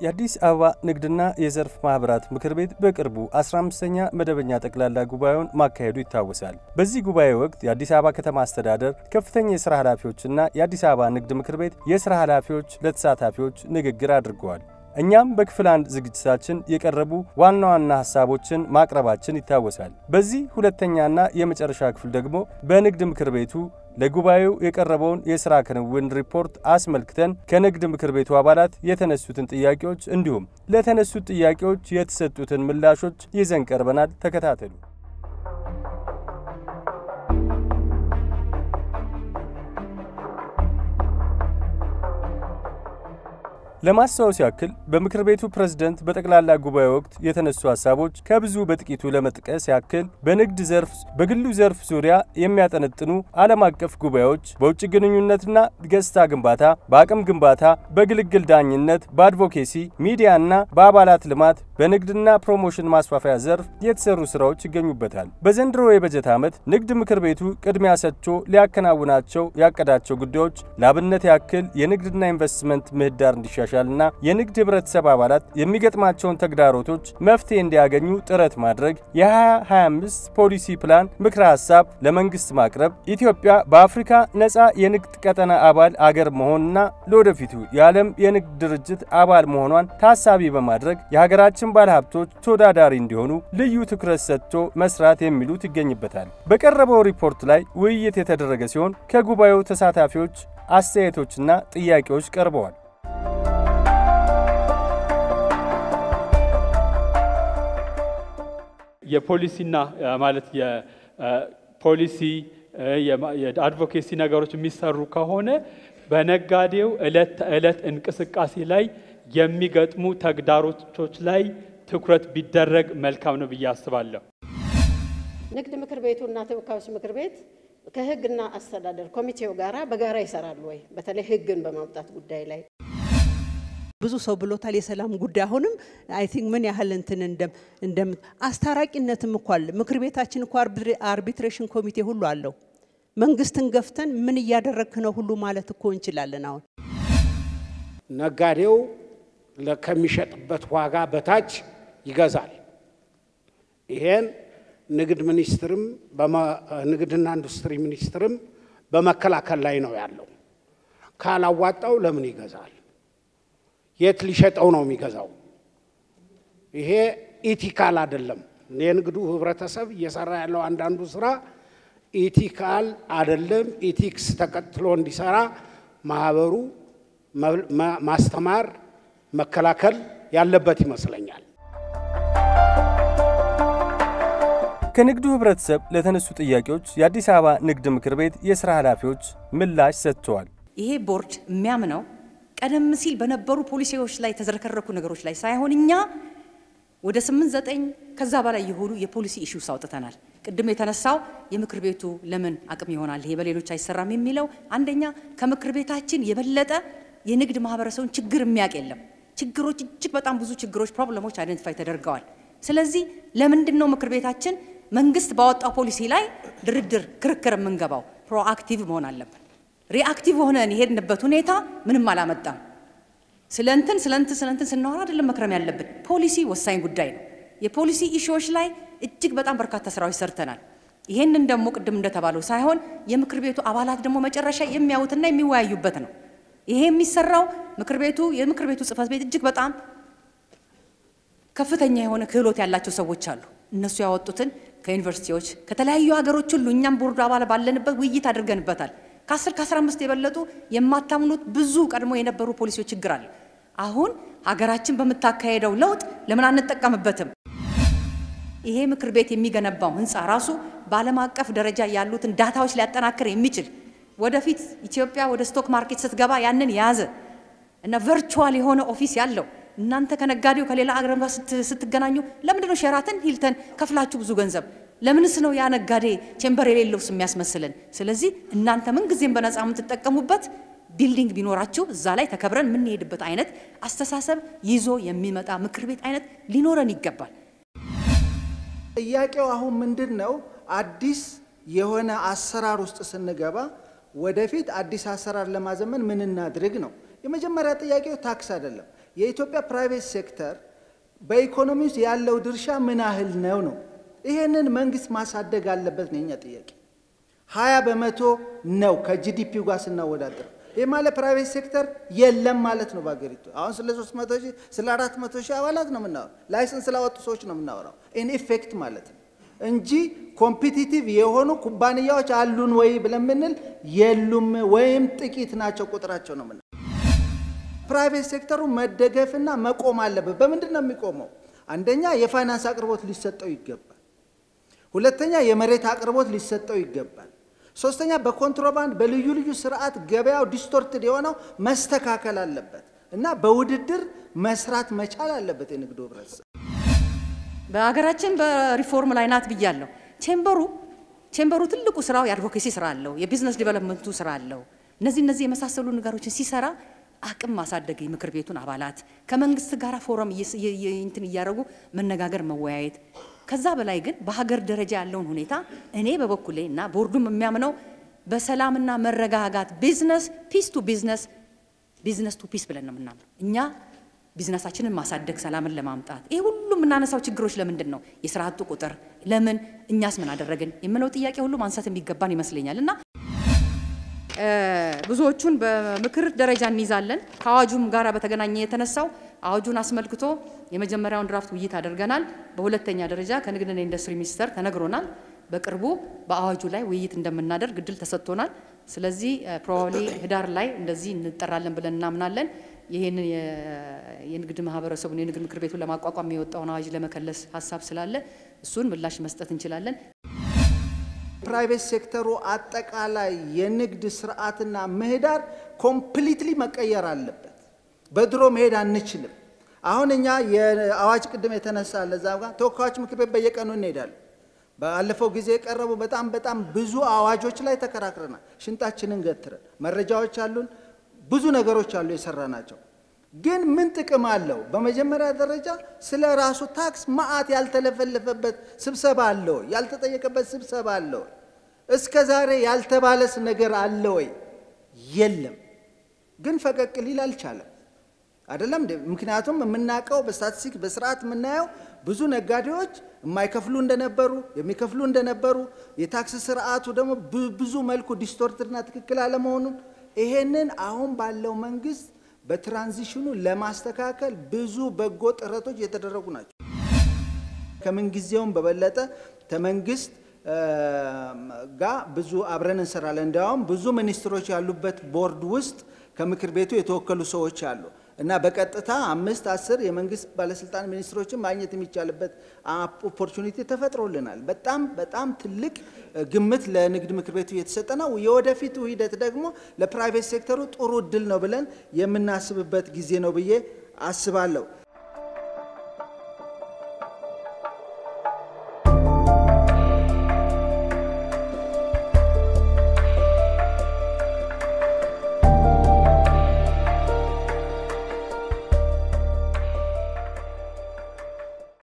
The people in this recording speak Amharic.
የአዲስ አበባ ንግድና የዘርፍ ማህበራት ምክር ቤት በቅርቡ 15ኛ መደበኛ ጠቅላላ ጉባኤውን ማካሄዱ ይታወሳል። በዚህ ጉባኤ ወቅት የአዲስ አበባ ከተማ አስተዳደር ከፍተኛ የሥራ ኃላፊዎችና የአዲስ አበባ ንግድ ምክር ቤት የሥራ ኃላፊዎች ለተሳታፊዎች ንግግር አድርገዋል። እኛም በክፍል አንድ ዝግጅታችን የቀረቡ ዋና ዋና ሀሳቦችን ማቅረባችን ይታወሳል። በዚህ ሁለተኛና የመጨረሻ ክፍል ደግሞ በንግድ ምክር ቤቱ ለጉባኤው የቀረበውን የሥራ ክንውን ሪፖርት አስመልክተን ከንግድ ምክር ቤቱ አባላት የተነሱትን ጥያቄዎች እንዲሁም ለተነሱት ጥያቄዎች የተሰጡትን ምላሾች ይዘን ቀርበናል። ተከታተሉ። ለማስታወስ ያክል በምክር ቤቱ ፕሬዝደንት በጠቅላላ ጉባኤ ወቅት የተነሱ ሀሳቦች ከብዙ በጥቂቱ ለመጥቀስ ያክል በንግድ ዘርፍ፣ በግሉ ዘርፍ ዙሪያ የሚያጠነጥኑ ዓለም አቀፍ ጉባኤዎች፣ በውጭ ግንኙነትና ገጽታ ግንባታ፣ በአቅም ግንባታ፣ በግልግል ዳኝነት፣ በአድቮኬሲ ሚዲያና በአባላት ልማት፣ በንግድና ፕሮሞሽን ማስፋፊያ ዘርፍ የተሰሩ ስራዎች ይገኙበታል። በዘንድሮ የበጀት ዓመት ንግድ ምክር ቤቱ ቅድሚያ ሰጥቶ ሊያከናውናቸው ያቀዳቸው ጉዳዮች ለአብነት ያክል የንግድና ኢንቨስትመንት ምህዳር እንዲሻሻል ና የንግድ ህብረተሰብ አባላት የሚገጥማቸውን ተግዳሮቶች መፍትሄ እንዲያገኙ ጥረት ማድረግ፣ የ2025 ፖሊሲ ፕላን ምክረ ሀሳብ ለመንግስት ማቅረብ፣ ኢትዮጵያ በአፍሪካ ነፃ የንግድ ቀጠና አባል አገር መሆንና ለወደፊቱ የዓለም የንግድ ድርጅት አባል መሆኗን ታሳቢ በማድረግ የሀገራችን ባለሀብቶች ተወዳዳሪ እንዲሆኑ ልዩ ትኩረት ሰጥቶ መስራት የሚሉት ይገኝበታል። በቀረበው ሪፖርት ላይ ውይይት የተደረገ ሲሆን ከጉባኤው ተሳታፊዎች አስተያየቶችና ጥያቄዎች ቀርበዋል። የፖሊሲና ማለት የፖሊሲ የአድቮኬሲ ነገሮች የሚሰሩ ከሆነ በነጋዴው ዕለት ተዕለት እንቅስቃሴ ላይ የሚገጥሙ ተግዳሮቶች ላይ ትኩረት ቢደረግ መልካም ነው ብዬ አስባለሁ። ንግድ ምክር ቤቱና ተወካዮች ምክር ቤት ከሕግና አስተዳደር ኮሚቴው ጋራ በጋራ ይሰራሉ ወይ? በተለይ ሕግን በማውጣት ጉዳይ ላይ ብዙ ሰው ብሎታል። የሰላም ጉዳይ አሁንም አይ ቲንክ ምን ያህል እንትን እንደም አስታራቂነትም እኮ አለ። ምክር ቤታችን እኮ አርቢትሬሽን ኮሚቴ ሁሉ አለው። መንግስትን ገፍተን ምን እያደረግክ ነው ሁሉ ማለት እኮ እንችላለን። አሁን ነጋዴው ከሚሸጥበት ዋጋ በታች ይገዛል። ይሄን ንግድ ሚኒስትርም ንግድና ኢንዱስትሪ ሚኒስትርም በመከላከል ላይ ነው ያለው። ካላዋጣው ለምን ይገዛል? የት ሊሸጠው ነው የሚገዛው? ይሄ ኢቲካል አይደለም። የንግዱ ህብረተሰብ እየሰራ ያለው አንዳንዱ ስራ ኢቲካል አይደለም። ኢቲክስ ተከትሎ እንዲሰራ ማህበሩ ማስተማር፣ መከላከል ያለበት ይመስለኛል። ከንግዱ ህብረተሰብ ለተነሱ ጥያቄዎች የአዲስ አበባ ንግድ ምክር ቤት የሥራ ኃላፊዎች ምላሽ ሰጥተዋል። ይሄ ቦርድ የሚያምነው ቀደም ሲል በነበሩ ፖሊሲዎች ላይ የተዝረከረኩ ነገሮች ላይ ሳይሆን እኛ ወደ ስምንት ዘጠኝ ከዛ በላይ የሆኑ የፖሊሲ ኢሹስ አውጥተናል። ቅድም የተነሳው የምክር ቤቱ ለምን አቅም ይሆናል ይሄ በሌሎች አይሰራም የሚለው አንደኛ ከምክር ቤታችን የበለጠ የንግድ ማህበረሰቡን ችግር የሚያውቅ የለም። ችግሮች እጅግ በጣም ብዙ ችግሮች፣ ፕሮብለሞች አይደንቲፋይ ተደርገዋል። ስለዚህ ለምንድን ነው ምክር ቤታችን መንግስት ባወጣው ፖሊሲ ላይ ድርድር፣ ክርክር የምንገባው? ፕሮአክቲቭ መሆን አለብን። ሪአክቲቭ ሆነን የሄድንበት ሁኔታ ምንም አላመጣም። ስለ እንትን ስለ እንትን ስለ እንትን ስናወራ አይደለም መክረም ያለብን። ፖሊሲ ወሳኝ ጉዳይ ነው። የፖሊሲ ኢሹዎች ላይ እጅግ በጣም በርካታ ስራዎች ሰርተናል። ይሄንን ደግሞ ቅድም እንደተባለው ሳይሆን የምክር ቤቱ አባላት ደግሞ መጨረሻ የሚያዩትና የሚወያዩበት ነው። ይሄ የሚሰራው ምክር ቤቱ የምክር ቤቱ ጽህፈት ቤት እጅግ በጣም ከፍተኛ የሆነ ክህሎት ያላቸው ሰዎች አሉ። እነሱ ያወጡትን ከዩኒቨርሲቲዎች ከተለያዩ ሀገሮች ሁሉ እኛም ቦርዱ አባል ባለንበት ውይይት አድርገንበታል። ከአስር ከአስራ አምስት የበለጡ የማታምኑት ብዙ ቀድሞ የነበሩ ፖሊሲዎች ችግር አለ። አሁን ሀገራችን በምታካሄደው ለውጥ ለምን አንጠቀምበትም? ይሄ ምክር ቤት የሚገነባው ህንፃ ራሱ በዓለም አቀፍ ደረጃ ያሉትን ዳታዎች ሊያጠናክር የሚችል ወደፊት ኢትዮጵያ ወደ ስቶክ ማርኬት ስትገባ ያንን የያዘ እና ቨርቹዋል የሆነ ኦፊስ ያለው እናንተ ከነጋዴው ከሌላ አገር ጋር ስትገናኙ ለምንድን ነው ሼራተን ሂልተን ከፍላችሁ ብዙ ገንዘብ ለምንስ ነው ያ ነጋዴ ቼምበር የሌለው የሚያስመስልን? ስለዚህ እናንተ ምን ጊዜም በነፃ የምትጠቀሙበት ቢልዲንግ ቢኖራችሁ እዛ ላይ ተከብረን የምንሄድበት አይነት አስተሳሰብ ይዞ የሚመጣ ምክር ቤት አይነት ሊኖረን ይገባል። ጥያቄው አሁን ምንድን ነው? አዲስ የሆነ አሰራር ውስጥ ስንገባ ወደፊት አዲስ አሰራር ለማዘመን ምን እናድርግ ነው። የመጀመሪያ ጥያቄው ታክስ አይደለም። የኢትዮጵያ ፕራይቬት ሴክተር በኢኮኖሚ ውስጥ ያለው ድርሻ ምን ያህል ነው ነው? ይሄንን መንግስት ማሳደግ አለበት ነው የኛ ጥያቄ። ሀያ በመቶ ነው ከጂዲፒው ጋር ስናወዳደር። ይህ ማለት ፕራይቬት ሴክተር የለም ማለት ነው በሀገሪቱ። አሁን ስለ 300 ሺህ ስለ 400 ሺህ አባላት ነው የምናወራው። ላይሰንስ ስላወጡ ሰዎች ነው የምናወራው። ኢን ኢፌክት ማለት ነው እንጂ ኮምፒቲቲቭ የሆኑ ኩባንያዎች አሉን ወይ ብለን ብንል የሉም፣ ወይም ጥቂት ናቸው ቁጥራቸው ነው የምናየው። ፕራይቬት ሴክተሩ መደገፍና መቆም አለበት። በምንድን ነው የሚቆመው? አንደኛ የፋይናንስ አቅርቦት ሊሰጠው ይገባል። ሁለተኛ የመሬት አቅርቦት ሊሰጠው ይገባል። ሶስተኛ በኮንትሮባንድ በልዩ ልዩ ስርዓት ገበያው ዲስቶርትድ የሆነው መስተካከል አለበት እና በውድድር መስራት መቻል አለበት የንግዱ ህብረተሰብ። በሀገራችን በሪፎርም ላይ ናት ብያለሁ። ቼምበሩ ቼምበሩ ትልቁ ስራው የአድቮኬሲ ስራ አለው፣ የቢዝነስ ዲቨሎፕመንቱ ስራ አለው። እነዚህ እነዚህ የመሳሰሉ ነገሮችን ሲሰራ አቅም ማሳደግ የምክር ቤቱን አባላት ከመንግስት ጋር ፎረም እንትን እያደረጉ መነጋገር መወያየት ከዛ በላይ ግን በሀገር ደረጃ ያለውን ሁኔታ እኔ በበኩሌ እና ቦርዱም የሚያምነው በሰላምና መረጋጋት ቢዝነስ ፒስ ቱ ቢዝነስ ቢዝነስ ቱ ፒስ ብለን ነው የምናምነው እኛ ቢዝነሳችንን ማሳደግ ሰላምን ለማምጣት ይህ ሁሉ የምናነሳው ችግሮች ለምንድን ነው? የስራ አጡ ቁጥር ለምን? እኛስ ምን አደረግን? የምለው ጥያቄ ሁሉ ማንሳት የሚገባን ይመስለኛል እና ብዙዎቹን በምክር ደረጃ እንይዛለን። ከአዋጁም ጋር በተገናኘ የተነሳው አዋጁን አስመልክቶ የመጀመሪያውን ድራፍት ውይይት አድርገናል። በሁለተኛ ደረጃ ከንግድና ኢንዱስትሪ ሚኒስቴር ተነግሮናል። በቅርቡ በአዋጁ ላይ ውይይት እንደምናደርግ እድል ተሰጥቶናል። ስለዚህ ፕሮባብሊ ህዳር ላይ እንደዚህ እንጠራለን ብለን እናምናለን። ይህንን የንግድ ማህበረሰቡን የንግድ ምክር ቤቱን ለማቋቋም የወጣውን አዋጅ ለመከለስ ሀሳብ ስላለ እሱን ምላሽ መስጠት እንችላለን። ፕራይቬት ሴክተሩ አጠቃላይ የንግድ ስርዓትና ምህዳር ኮምፕሊትሊ መቀየር አለበት። በድሮ መሄድ አንችልም። አሁን እኛ የአዋጅ ቅድም የተነሳ ለዛ ጋር ተወካዮች ምክር ቤት በየቀኑ እንሄዳለን። ባለፈው ጊዜ የቀረቡ በጣም በጣም ብዙ አዋጆች ላይ ተከራክረናል። ሽንጣችንን ገትረን መረጃዎች አሉን፣ ብዙ ነገሮች አሉ የሰራ ናቸው። ግን ምን ጥቅም አለው? በመጀመሪያ ደረጃ ስለ ራሱ ታክስ መዓት ያልተለፈለፈበት ስብሰባ አለ ወይ? ያልተጠየቀበት ስብሰባ አለ ወይ? እስከ ዛሬ ያልተባለስ ነገር አለ ወይ? የለም። ግን ፈቀቅ ሊል አልቻለም። አይደለም እንዴ? ምክንያቱም የምናውቀው በስታቲስቲክ በስርዓት የምናየው ብዙ ነጋዴዎች የማይከፍሉ እንደነበሩ የሚከፍሉ እንደነበሩ የታክስ ስርዓቱ ደግሞ ብዙ መልኩ ዲስቶርትድና ትክክል አለመሆኑን ይሄንን አሁን ባለው መንግስት በትራንዚሽኑ ለማስተካከል ብዙ በጎ ጥረቶች እየተደረጉ ናቸው። ከምንጊዜውም በበለጠ ከመንግስት ጋር ብዙ አብረን እንሰራለን። እንዲያውም ብዙ ሚኒስትሮች ያሉበት ቦርድ ውስጥ ከምክር ቤቱ የተወከሉ ሰዎች አሉ እና በቀጥታ አምስት አስር የመንግስት ባለስልጣን ሚኒስትሮችን ማግኘት የሚቻልበት ኦፖርቹኒቲ ተፈጥሮልናል። በጣም በጣም ትልቅ ግምት ለንግድ ምክር ቤቱ እየተሰጠ ነው። የወደፊቱ ሂደት ደግሞ ለፕራይቬት ሴክተሩ ጥሩ እድል ነው ብለን የምናስብበት ጊዜ ነው ብዬ አስባለሁ።